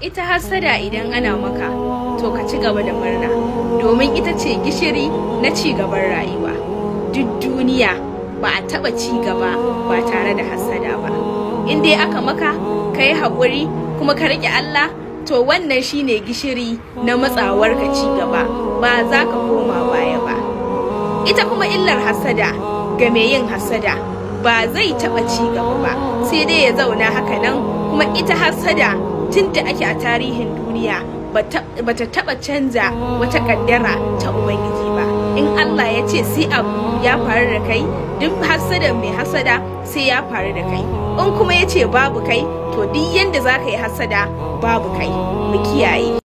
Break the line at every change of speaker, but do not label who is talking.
ita hassada idan ana maka to ka ci gaba da murna domin ita ce gishiri na ci gaban rayuwa duk duniya ba a taba ci gaba ba tare da hassada ba in dai aka maka ka yi haƙuri kuma ka riƙe Allah to wannan shine gishiri na matsawar ka ci gaba ba za ka koma baya ba ita kuma illar hassada ga mai yin hassada ba zai taɓa ci gaba ba sai dai ya zauna haka nan kuma ita hassada tun da ake a tarihin duniya bata taba canza wata kaddara ta ubangiji ba in Allah ya ce sai abu ya faru da kai duk hasada mai hasada sai ya faru da kai in kuma ya ce babu kai to duk yanda za ka yi hasada babu kai mu kiyaye